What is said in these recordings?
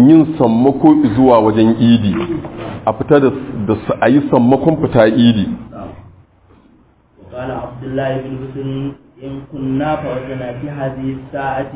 yin sammako zuwa wajen idi a fita da su a yi sammakon fita idi وقال عبد الله بن بسر إن كنا فوجنا في هذه الساعة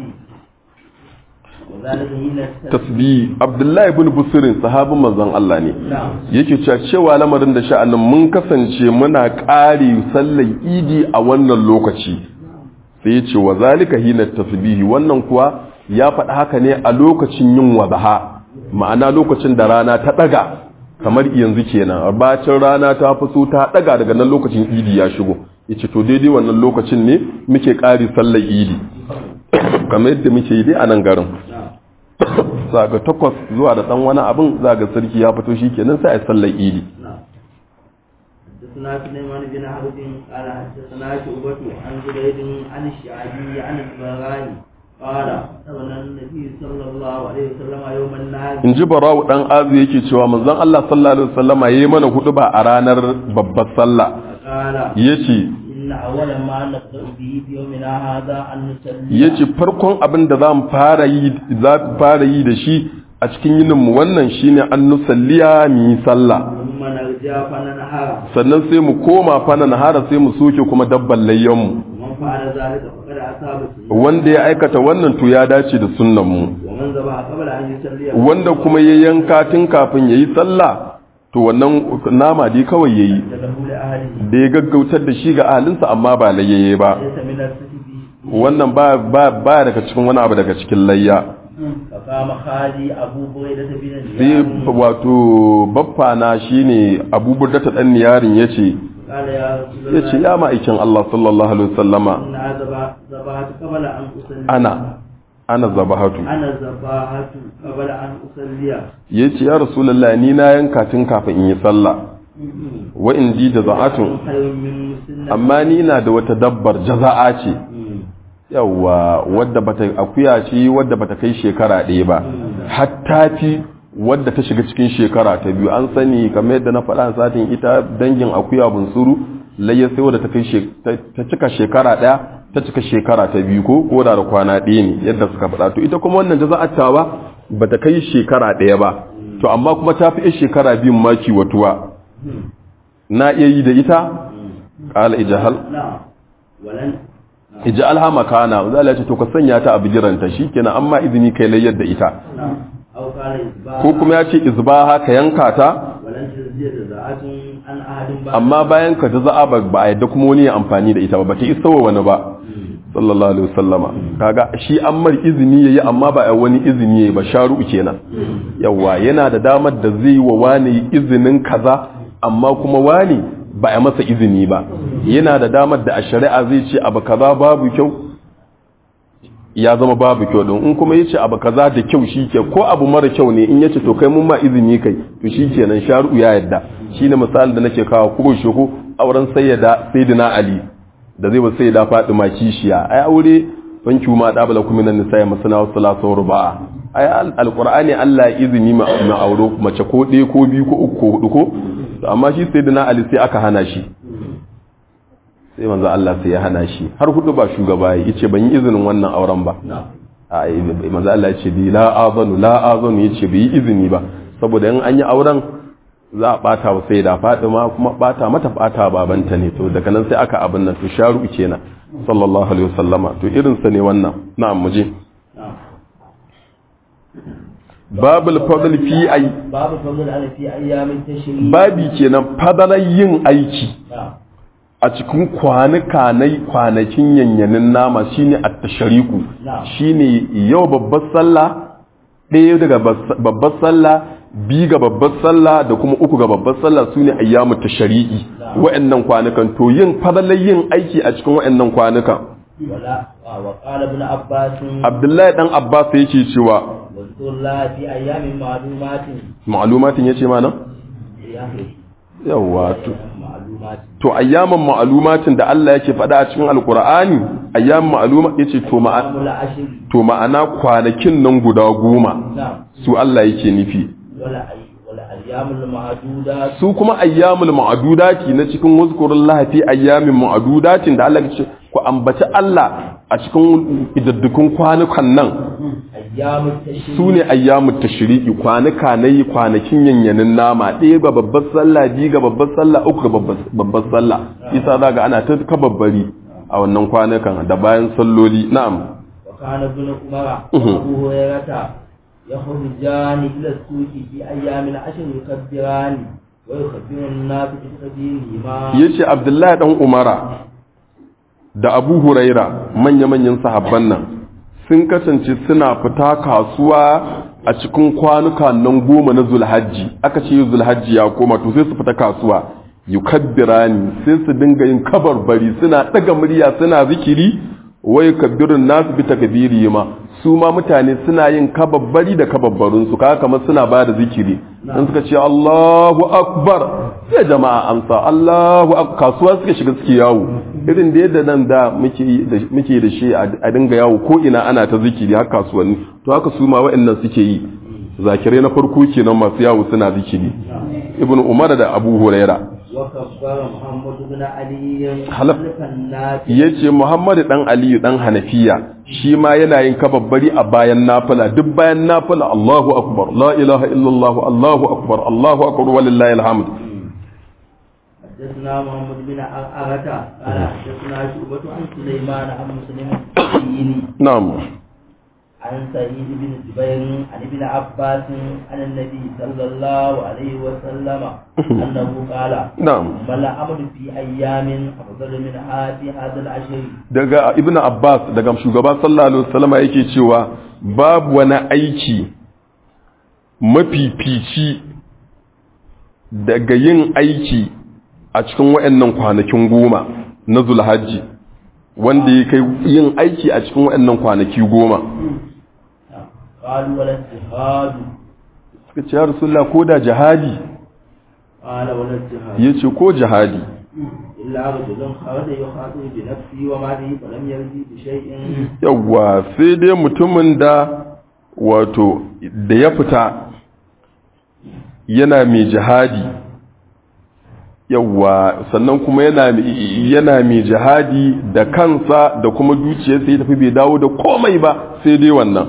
وذلك حين tasbi abdullahi ibn busirin sahabin manzon Allah ne نعم yake cewa cewa lamarin da sha'anin mun kasance muna ƙari sallar idi a wannan lokaci sai ya ce wa zalika hina tasbihi wannan kuwa ya faɗi haka ne a lokacin yin wadaha ma'ana lokacin da rana ta ɗaga kamar yanzu kenan bacin rana ta fito ta ɗaga daga nan lokacin idi ya shigo yace to daidai wannan lokacin ne muke ƙari sallar idi kamar yadda muke yi dai a nan garin zaga takwas zuwa da ɗan wani abin zaga sarki ya fito shi kenan sai a yi sallar idi نعم حدثنا سليمان بن حرب قال حدثنا شعبة عن زبيد عن الشعبي عن البغاني قال أغنى النبي صلى الله عليه وسلم يوم النهار in ji barawu ɗan azu yake cewa manzon Allah sallallahu alaihi wasallama yayi mana hudu ba a ranar babbar sallah قال yace إن أول ما نبدأ به في يومنا هذا أن نصلي yace farkon abin da zamu fara yi za mu fara yi da shi a cikin yinin mu wannan shine an nusalliya mu yi sallah ثم نرجع فننهار sannan sai mu koma fana nahara sai mu soke kuma dabban layyan mu ومن فعل ذلك فقد أصاب السنة wanda ya aikata wannan to ya dace da sunnan mu ومن ذبح قبل أن يصلي wanda kuma ya yanka tun kafin yayi sallah to wannan nama dai kawai yayi له لأهله da ya gaggautar da shi ga ahalinsa amma ba layyaye ba ليس من السجد wannan ba ba ba daga cikin wani abu daga cikin layya فقام خالي أبو بريدة بن sai النيار wato baffa na shine Abu Burda ta dan niyarin yace قال يا رسول yace الله ya ma'aikin Allah sallallahu alaihi wasallama إن ذبح- ذبحت قبل أن أصلي ana ana zabahatu أنا ذبحت قبل أن أصلي yace ya rasulullahi ni na yanka tun kafin in yi sallah wa indi da za'atun خير من مسنة amma ni na da wata dabbar jaza'a ce yawa wadda bata akuya ce wadda bata kai shekara ɗaya ba hatta fi wadda ta shiga cikin shekara ta biyu an sani kamar yadda na faɗa satin ita dangin akuya bunsuru layya sai wadda ta kai she- ta ta cika shekara ɗaya ta cika shekara ta biyu ko ko da da kwana ɗaya ne yadda suka faɗa to ita kuma wannan jaza'atta ba bata kai shekara ɗaya ba to amma kuma ta fi yar shekara biyun maki watuwa na iya yi da ita qala ijahal نعم ولن iji alhama kana za a ce to ka sanya ta a bigiranta shi kenan amma izini kai layyar da ita نعم أو قال إصباح ko kuma ya ce izbaha ka yanka ta ولن تجزي جزاءة عن أحد بعد amma bayan ka jaza'a ba ba a yadda kuma wani ya amfani da ita ba bata isa wa wani ba sallallahu alaihi wasallama kaga shi an mar izini yayi amma ba a wani izini yayi ba sharu kenan yawa yana da damar da zai wa wani izinin kaza amma kuma wani ba a masa izini ba yana da damar da a shari'a zai ce abu kaza babu kyau ya zama babu kyau din in kuma yace abu kaza da kyau shike ko abu mara kyau ne in yace to kai mun ma izini kai to shikenan sharu ya yadda shine misalin da nake kawo ko shi ko auren sayyida sayyidina ali da zai wa sayyida fatima kishiya ai aure fanki ma da bala kuma nan nisa masana wa salatu wa ruba'a ai alqur'ani Allah ya izini ma ma auro mace ko ɗaya ko biyu ko uku ko hudu ko to amma shi sayyidina ali sai aka hana shi sai manzo Allah sai ya hana shi har hudu ba shugaba ya ce ban yi izinin wannan auren ba a manzo Allah ya ce bi la azanu la azanu ya ce bai yi izini ba saboda in an yi auren za a bata wa sai da Fatima kuma bata mata bata babanta ne to daga nan sai aka abin nan to sharu kenan sallallahu alaihi wasallama to irin sa ne wannan na'am muje نعم babul fadl fi ay باب فضل على في أيام التشريق babi kenan fadalar yin aiki نعم a cikin kwanuka na kwanakin yanyanin nama shine at-tashriqu Na'am. shine yau babbar sallah ɗaya daga bas- babbar sallah bi ga babbar sallah da kuma uku ga babbar sallah sune ayyamu tashriqi Na'am. wa'annan kwanukan to yin fadalar yin aiki a cikin wa'annan kwanukan ولا وقال ابن عباس Abdullahi dan Abbas yake cewa واذكر الله في أيام معلومات ma'lumatin yace mana يا أخي yawa to معلومات to ayyaman ma'lumatin da Allah yake faɗa a cikin alqur'ani ayyaman ma'luma yace to ma'a أيام العشر to ma'ana kwanakin nan guda goma نعم su Allah yake nufi ولا أي ولا أيام المعدودات su kuma ayyamul ma'adudati na cikin wuzkurul lahafi ayyamin ma'adudatin da Allah ya ce ku ambaci Allah a cikin idaddukun kwanukan nan أيام التشريق su ne ayyamu tashriqi kwanuka na yi kwanakin yanyanin nama ɗaya ga babbar sallah biyu ga babbar sallah uku ga babbar- babbar sallah isa za ga ana ta kababbari a wannan kwanukan da bayan salloli na'am وكان ابن عمر Mhm. وأبو هريرة يخرجان إلى السوق في أيام العشر يكبران ويخبر الناس بتكبيرهما yace abdullahi dan umara da abu huraira manya-manyan sahabban nan sun kasance suna fita kasuwa a cikin kwanuka nan goma na zulhajji aka ce zulhajji ya koma to sai su fita kasuwa yukabbirani sai su dinga yin kabarbari suna daga murya suna zikiri wai kabbirun nasu bi takbiri ma su ma mutane suna yin kababbari da kababbarun su kaga kamar suna ba da zikiri dan suka ce Allahu akbar sai jama'a amsa Allahu akbar kasuwa suka shiga suke yawo irin da yadda nan da muke yi da- muke da shi a dinga yawo ko ina ana ta zikiri har kasuwanni to haka su ma waɗannan suke yi zakirai na farko kenan masu yawo suna zikiri ibn umar da abu huraira وكبر محمد بن علي حلف. خلف الناس yace muhammad dan aliyu dan hanafiya shi ma yana yin kababbari a bayan nafila duk bayan nafila Allahu akbar la ilaha illallah Allahu akbar Allahu akbar walillahi alhamd حدثنا محمد بن عرعرة قال حدثنا شعبة عن سليمان عن مسلم الديني na'am عن سعيد بن جبير عن ابن عباس عن النبي صلى الله عليه وسلم أنه قال na'am ما الأمر في أيام أفضل منها في هذا العشر daga ibn abbas daga shugaba sallallahu alaihi wasallama yake cewa babu wani aiki mafifici daga yin aiki a cikin waɗannan kwanakin goma na zulhajji wanda ya kai yin aiki a cikin waɗannan kwanaki goma قالوا ولا الجهاد suka ce ya rasulullah ko da jihadi قال ولا الجهاد ya ce ko jihadi إلا رجل خرج يخاطب بنفسه وماله فلم يرجي بشيء yawwa sai dai mutumin da wato da ya fita yana mai jihadi yawwa sannan kuma yana yana mai jihadi da kansa da kuma dukiyarsa ya tafi bai dawo da komai ba sai dai wannan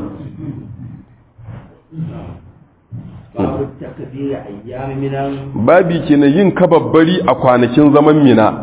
باب التكبير أيام من babi kenan yin kababbari a kwanakin zaman mina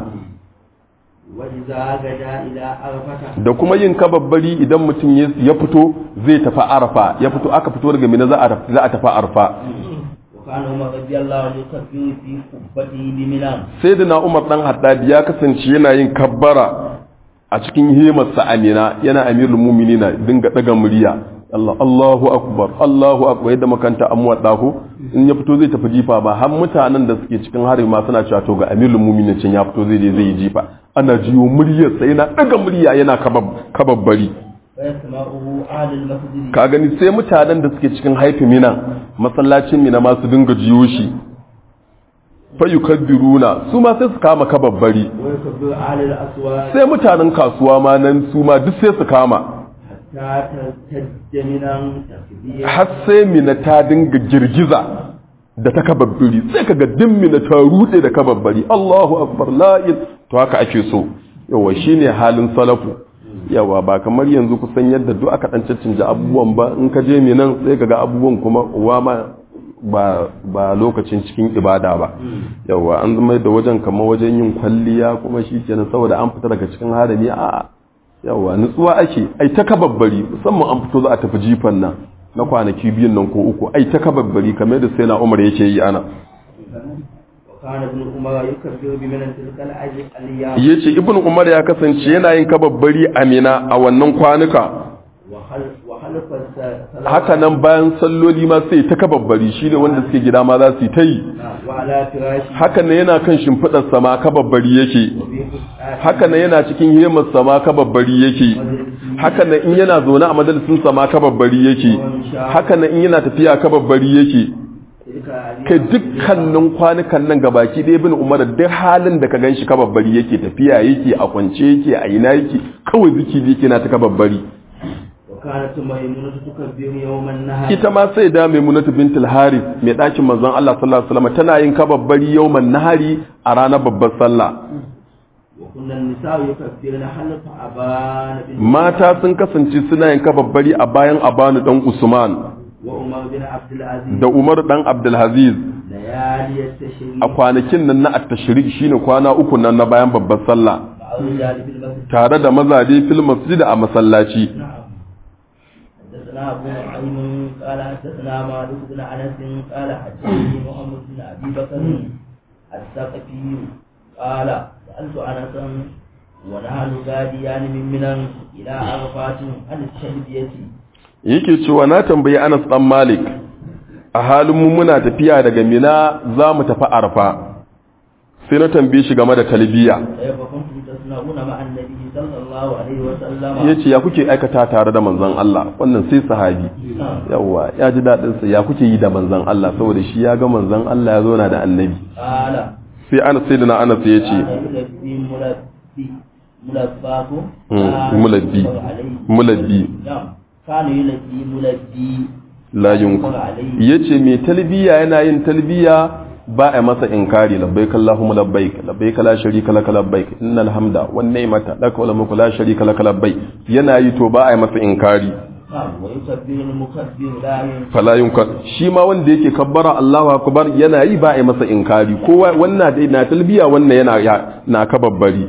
وإذا غدا إلى عرفة da kuma yin kababbari idan mutum ya ya fito zai tafi arfa ya fito aka fito daga mina za a za a tafi arfa وكان عمر رضي الله عنه يكبر في قبته بمنى sai da na umar dan haddadi ya kasance yana yin kabbara a cikin himarsa amina yana amirul muminina dinga daga murya Allah Allahu akbar Allahu akbar yadda makanta amwa dahu in ya fito zai tafi jifa ba har mutanen da suke cikin hari ma suna cewa to ga amirul muminin can ya fito zai je zai yi jifa ana jiyo muryar sa yana daga murya yana kabab kababbari فيسمعه أهل المسجد ka gani sai mutanen da suke cikin haifi mina masallacin mina ma su dinga jiyo shi fa yukabbiruna su ma sai su kama kababbari ويكبر أهل الأسواق sai mutanen kasuwa ma nan su ma duk sai su kama حتى ترتد منى تكبيرا har sai mina ta dinga girgiza da ta kababbari sai kaga din mina ta rude da kababbari Allahu akbar la il- to haka ake so yawa shine halin salafu yawa ba kamar yanzu kusan yadda duk aka dan cancanta abubuwan ba in ka je minan sai kaga abubuwan kuma uwa ma ba ba lokacin cikin ibada ba yawa an zama da wajen kamar wajen yin kwalliya kuma shi kenan saboda an fita daga cikin harami a yawa nutsuwa ake ai ta kababbari musamman an fito za a tafi jifan nan na kwanaki biyun nan ko uku ai ta kababbari kamar da sai na umar yake yi ana وكان ابن عمر يكبر بمنى تلك الأج- الأيام yace ibn umar ya kasance yana yin kababbari amina a wannan kwanuka وخلف وخلف الصلاة haka nan bayan salloli ma sai ta kababbari shine wanda suke gida ma za su yi ta yi وعلى فراشه haka nan yana kan shimfiɗar sama kababbari yake وفي فسحاته haka nan yana cikin hemar sama kababbari yake haka nan in yana zaune a majalisin sama kababbari yake haka nan in yana tafiya kababbari yake تلك الأيام kai dukkanin kwanukan nan gabaki ɗaya bin umar duk halin da ka gan shi kababbari yake tafiya yake a kwance yake a ina yake kawai zikiri yake na ta kababbari وكانت ميمونة تكبر يوم النهر ita ma sai da maimunatu bintul harith mai ɗakin manzon Allah sallallahu alaihi wasallam tana yin kababbari yawman nahari a ranar babbar sallah وكنا النساء يكبرن حلف أبان بن mata sun kasance suna yin kababbari a bayan abanu dan usman وعمر بن عبد العزيز da umar dan abdulaziz ليالي التشريق a kwanakin nan na at-tashrik shine kwana uku nan na bayan babbar sallah مع الرجال في المسجد tare da mazaje fil masjid a masallaci نعم حدثنا أبو نعيم قال حدثنا مالك بن أنس قال حدثني محمد بن أبي بكر الثقفي قال سألت أنسا ونحن غاديان من منى إلى عرفات عن التلبية yake cewa na tambayi Anas dan Malik a halin mu muna tafiya daga Mina za mu tafi Arfa sai na tambaye shi game da talbiya كيف كنتم تصنعون مع النبي صلى الله عليه وسلم yace ya kuke aikata tare da manzon Allah wannan sai sahabi نعم. yawa ya ji dadin sa ya kuke yi da manzon Allah saboda shi ya ga manzon Allah ya zauna da annabi قال sai Anas sai na Anas ya ce كان يلبي ملبي ملباكم مم. ملبي. mulabbi نعم كان يلبي ملبي la yunka yace mai talbiya yana yin talbiya ba a masa inkari labbaik allahumma labbaik labbaik la sharika lak labbaik innal hamda wan ni'mata lak wal mulku la sharika lak labbaik yana yi to ba a masa inkari نعم ويكبر المكبر لا ينفع fala yunka shi ma wanda yake kabbara Allahu akbar yana yi ba a masa inkari kowa wannan dai na talbiya wannan yana ya- na kababbari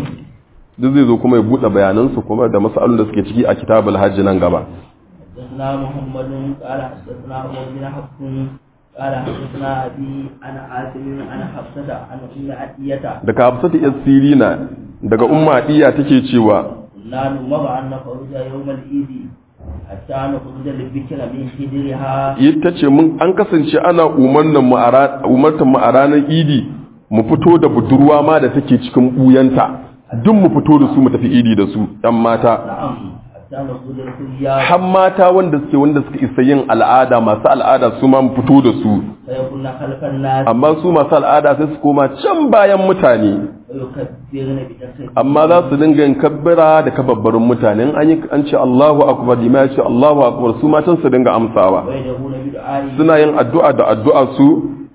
duk zai zo kuma ya bude bayanansu kuma da masalolin da suke ciki a kitabul hajji nan gaba حدثنا محمد قال حدثنا عمر بن حفص قال حدثنا ابي عن عاصم عن حفصه عن ام عتيه daga hafsatu yas sirina daga umma diya take cewa كنا نمر ان نخرج يوم العيد حتى نخرج البكر من حجرها ita ce mun an kasance ana umarnan mu a ra- umartan mu a ranar idi mu fito da budurwa ma da take cikin buyanta duk mu fito da su mu tafi idi da su ɗan mata نعم حتى نخرج الخيار har mata wanda suke wanda suka isa yin al'ada masu al'ada su ma mu fito da su فيكون خلف الناس amma su masu al'ada sai su koma can bayan mutane ويكبرن بتسبيح amma za su dinga yin kabbara da kababbarin mutane in an yi an ce Allahu akbar lima ya ce Allahu akbar su matan su dinga amsawa ويدعون بدعائهم suna yin addu'a da addu'a su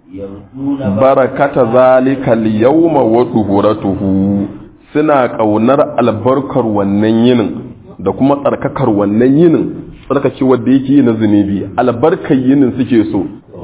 يرجون barakata zalika al-yawma wa tuhuratuhu suna kaunar albarkar wannan yinin da kuma tsarkakar wannan yinin tsarkake wanda yake yi na zunubi albarkar yinin suke so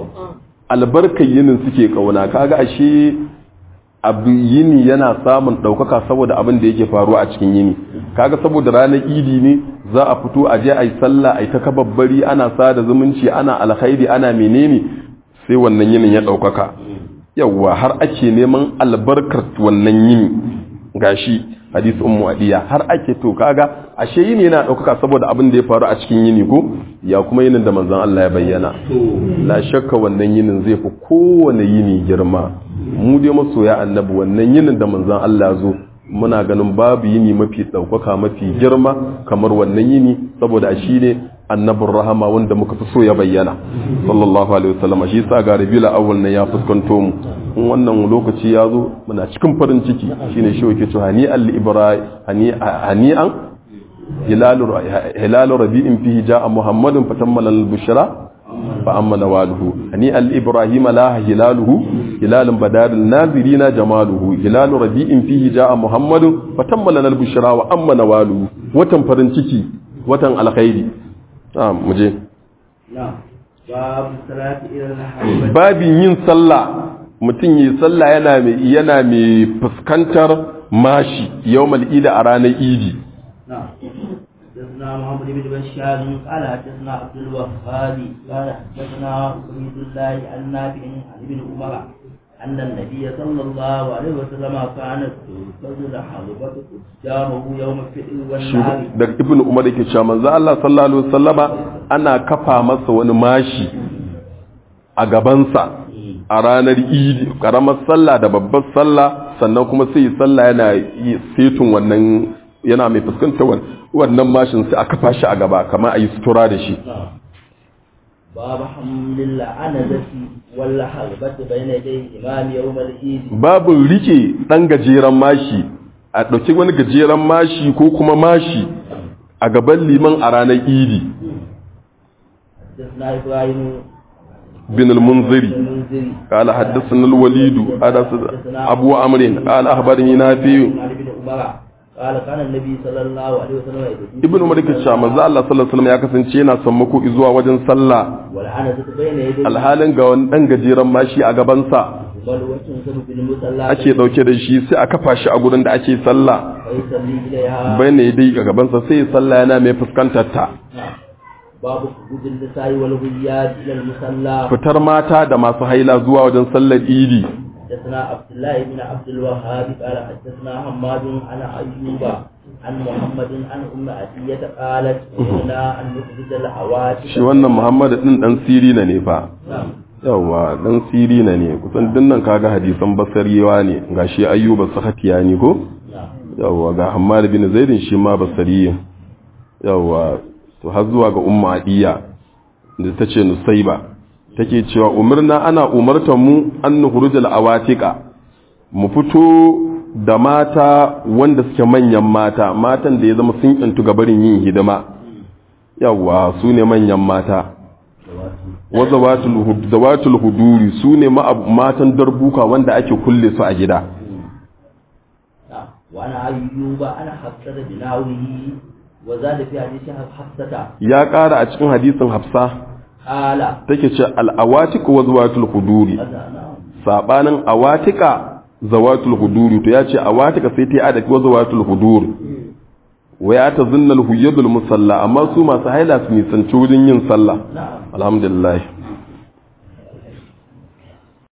albarkar yinin suke kauna kaga ashe abu yini yana samun ɗaukaka saboda abin da yake faruwa a cikin yini kaga saboda ranar idi ne za a fito a je a yi sallah a yi ta kababbari ana sada zumunci ana alkhairi ana menene sai wannan yinin ya ɗaukaka yawwa har ake neman albarkar wannan yini gashi hadisi ummu adiya har ake to kaga ashe yini yana ɗaukaka saboda abin da ya faru a cikin yini ko ya kuma yinin da manzon Allah ya bayyana la shakka wannan yinin zai fi kowane yini girma mu dai masoya annabi wannan yinin da manzon Allah zo muna ganin babu yini mafi ɗaukaka mafi girma kamar wannan yini saboda shi ne annabin rahama wanda muka fi so ya bayyana sallallahu alaihi wasallam shi sa ga rabiul awwal ne ya fuskanto mu in wannan lokaci ya zo muna cikin farin ciki shine shi yake cewa hani al ibrahim hani hani'an hilalu hilalu rabi'in fihi ja'a muhammadun fatammala al bushra fa amma nawaluhu hani al ibrahim la hilaluhu hilalun badal nazirina jamaluhu hilalu rabi'in fihi ja'a muhammadun fatammala al bushra wa amma nawaluhu watan farin ciki watan alkhairi ah muje نعم باب الصلاة إلى الحربة babin yin sallah mutum yi sallah yana mai yana mai fuskantar mashi yawmal idi a ranar idi نعم حدثنا محمد بن بشار قال حدثنا عبد الوهاب قال حدثنا عبيد الله عن نافع عن ابن عمر أن النبي صلى الله عليه وسلم كانت تنفذ الحربة قدامه يوم الفتح والنهار daga ibnu umar yake cewa manzo Allah sallallahu alaihi wasallama ana kafa masa wani mashi a gabansa a ranar idi karamar sallah da babbar sallah sannan kuma sai yi sallah yana yi setun wannan yana mai fuskantar wan- wannan mashin sai a kafa shi a gaba kamar a yi sutura da shi باب حمل العنزة والحربة بين يدي الإمام يوم العيد babin rike ɗan gajeren mashi a ɗauki wani gajeren mashi ko kuma mashi a gaban liman a ranar idi حدثنا إبراهيم bin al-munziri المنذري قال حدثنا الوليد قال أبو عمرو قال أخبرني نافع عن ابن عمر قال كان النبي صلى الله عليه وسلم يدعو ibn umar ke cewa manzo Allah sallallahu alaihi wasallam ya kasance yana sammako zuwa wajen sallah والعنزة بين يديه alhalin ga wani dan gajeren mashi a gaban sa بل وتنسب بالمصلى ake dauke da shi sai a kafa shi a gurin da ake sallah فيصلي إليها bayan ya dai a gaban sa sai ya sallah yana mai fuskantar ta نعم. باب خروج النساء والغيات إلى المصلى fitar mata da masu haila zuwa wajen sallar idi حدثنا عبد الله بن عبد الوهاب قال حدثنا حماد عن أيوب عن محمد عن أم عتية قالت أمرنا أن نخرج الحوادث shi wannan Muhammad din dan sirina ne fa نعم yawa dan sirina ne kusan dinnan kaga hadisan basariyawa ne gashi ayyuba sakatiya ne ko نعم yawa ga Hammad bin Zaidin shi ma basariyin yawa to har zuwa ga Ummu Adiya da tace Nusaiba take cewa umarna ana umartar mu an nukhurujal awatika mu fito da mata wanda suke manyan mata matan da ya zama sun yantu ga barin yin hidima yawa su ne manyan mata wa zawatul hud- zawatul huduri su ne ma- matan darbuka wanda ake kulle su a gida نعم وعن أيوب أنا حفصة بناوه وزاد في حديث حفصة ya ƙara a cikin hadisin hafsa قال take ce al'awatiku wa zawatul huduri هذا نعم sabanin awatika zawatul huduri to ya ce awatika sai ta yi adaki wa zawatul huduri wa ya ta zinnal huyyadul musalla amma su masu haila su nisanci wurin yin sallah نعم alhamdulillah